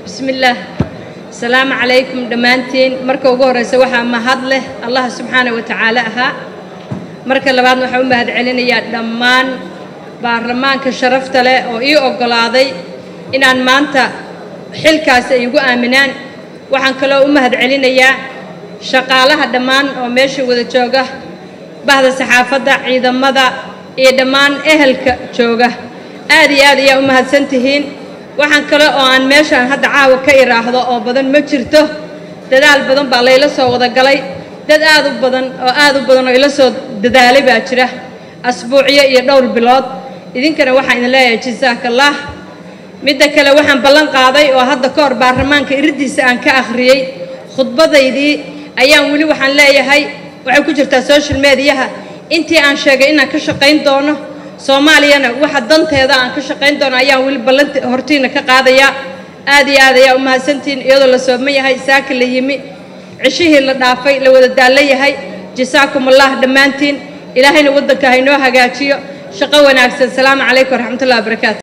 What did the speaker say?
bismillaah asalaamu calaykum dhammaantiin marka ugu horreysa waxaa mahad leh allah subxaana wa tacaala ahaa marka labaadna waxaan u mahad celinayaa dhammaan baarlamaanka sharafta leh oo ii oggolaaday inaan maanta xilkaasi ay igu aaminaan waxaan kaloo u mahad celinayaa shaqaalaha dhammaan oo meesha wada jooga bahda saxaafadda ciidamada iyo dhammaan ehelka jooga aad iyo aad ayaa u mahadsan tihiin waxaan kale oo aan meeshaan hadda caawa ka iraahdo oo badan ma jirto dadaal badan baa layla soo wada galay dad aad u badan oo aad u badan oo ila soo dadaalay baa jira asbuucyo iyo dhowr bilood idinkana waxaan idin leeyahay jasaakallah midda kale waxaan ballan qaaday oo hadda ka hor baarlamaanka iriddiisa aan ka akhriyey khudbadaydii ayaan weli waxaan leeyahay waxay ku jirtaa social mediyaha intii aan sheegay inaan ka shaqayn doono soomaaliyana waxa danteeda aan ka shaqayn doono ayaan weli ballanti hortiina ka qaadayaa aad iyo aad ayaa u mahadsantihiin iyadoo la sooman yahay saaka la yimi cishihii la dhaafay la wada daallan yahay jasaakum allah dhammaantiin ilaahayna waddanka haynoo hagaajiyo shaqo wanaagsan salaamu calaykum waraxmatullahi wabarakaatu